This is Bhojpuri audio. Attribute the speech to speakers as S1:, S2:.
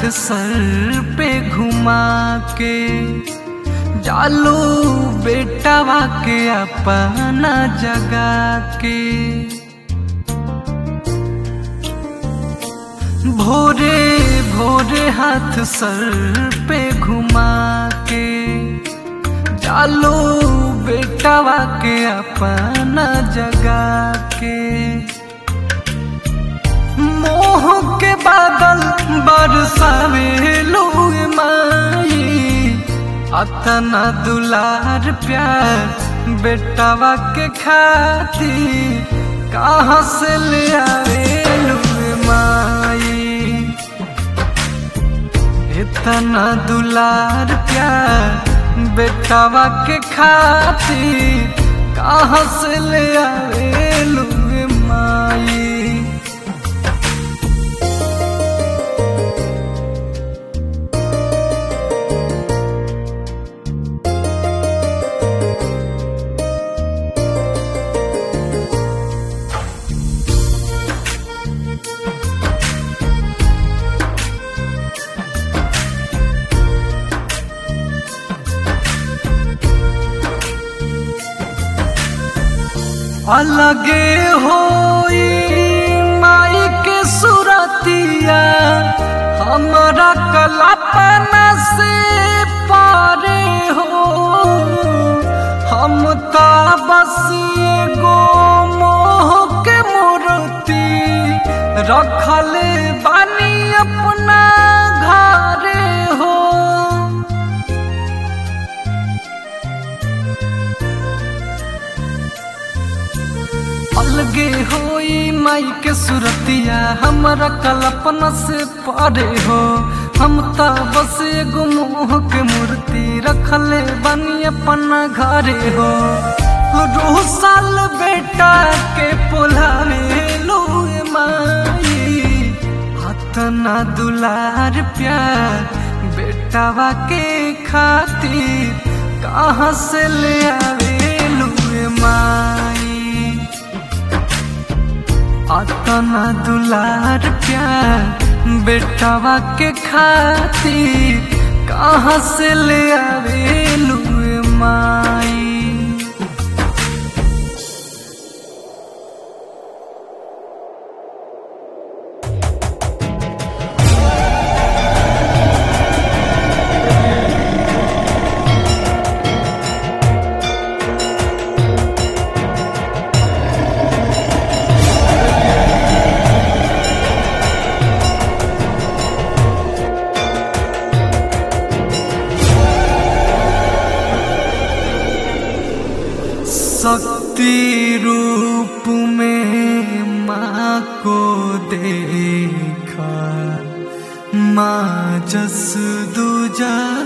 S1: हाथ सर पे घुमा के जालू बेटावा के अपना जगा के भोरे भोरे हाथ सर पे घुमा के जालू बेटावा के अपना जगा के मोह के बादल बरसावे लोग माई अतना दुलार प्यार बेटावा के खातिर कहाँ से ले आवे लोग माई इतना दुलार प्यार बेटावा के खातिर कहाँ से ले आवे लोग माई अलगे होई माई के सुरतिया हमारा कल्पना से पारे हो हम तो बस एगो मोह के मूर्ति रखले बानी अपना घरे हो अलगे होई माई के सुरतिया हमरा कल्पना से परे हो हम तो बस एगो मोह के मूर्ति रखले बनी अपना घरे हो रोह साल बेटा के पोलावे लो माई हतना दुलार प्यार बेटावा के खातिर कहाँ से ले आवे लुए माई अतना दुलार प्यार बेटावा के खातिर कहाँ से ले आवे लुए माई शक्ति रूप में माँ को देखा माँ जस दूजा